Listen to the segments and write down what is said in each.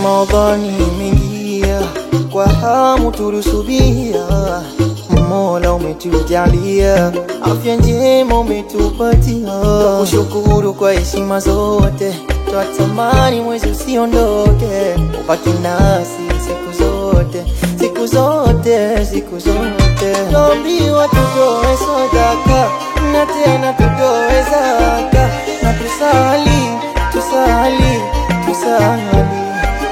Ramadhani imeingia kwa hamu tulisubiria, Mola umetujalia afya njema umetupatia, kushukuru kwa heshima zote, twatamani mwezi usiondoke, ubaki nasi siku zote, siku zote, siku zote. Tuambiwa tutoe sadaka na tena tutoe zaka na tusali, tusali, tusali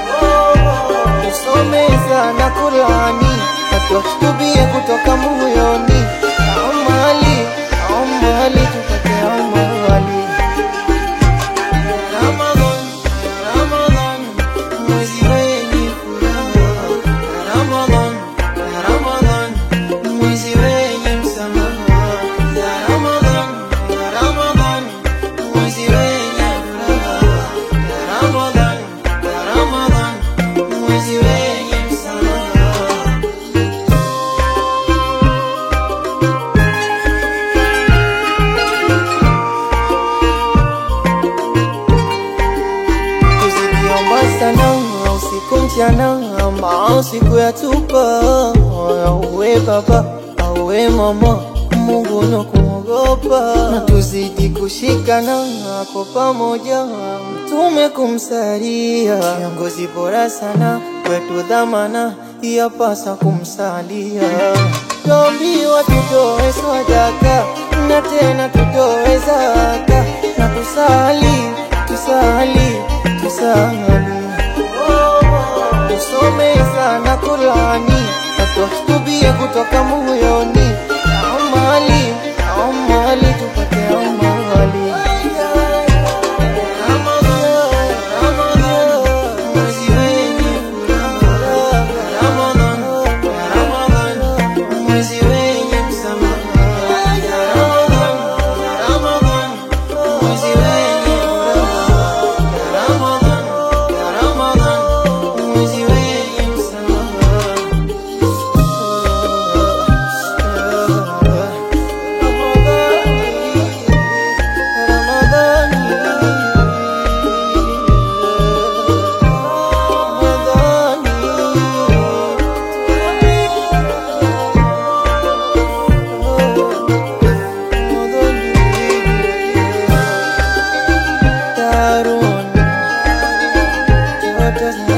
tusome sana Qurani na tutubie kutoka moyoni, amali amali tupate amali. Ramadhan, Ramadhan, mwezi wenye furaha. Ramadhan, Ramadhan, mwezi wenye msamaha. Ya Ramadhan, ya Ramadhan, mwezi wenye furaha. Ya Ramadhan, ya Ramadhan, mwezi wenye msamaha. Tusikiomba sana usiku mchana, maasi kuyatupa. Auwe baba auwe mama, Mungu na kumwogopa, na tuzidi kushikana kwa pamoja, mtume kumsalia, kiongozi bora sana kwetu, dhamana yapasa kumsalia. Tuambiwa tutoe sadaka na tena tutoe zaka na tusali tusali tusali tusome sana Qurani na tutubie kutoka moyoni, amali amali tupate amali. Ramadhan, Ramadhan, mwezi wenye furaha. Ramadhan, Ramadhan, mwezi wenye msamaha. Ramadhan, Ramadhan, mwezi wenye furaha. Ramadhan, Ramadhan, mwezi wenye msamaha. Darun,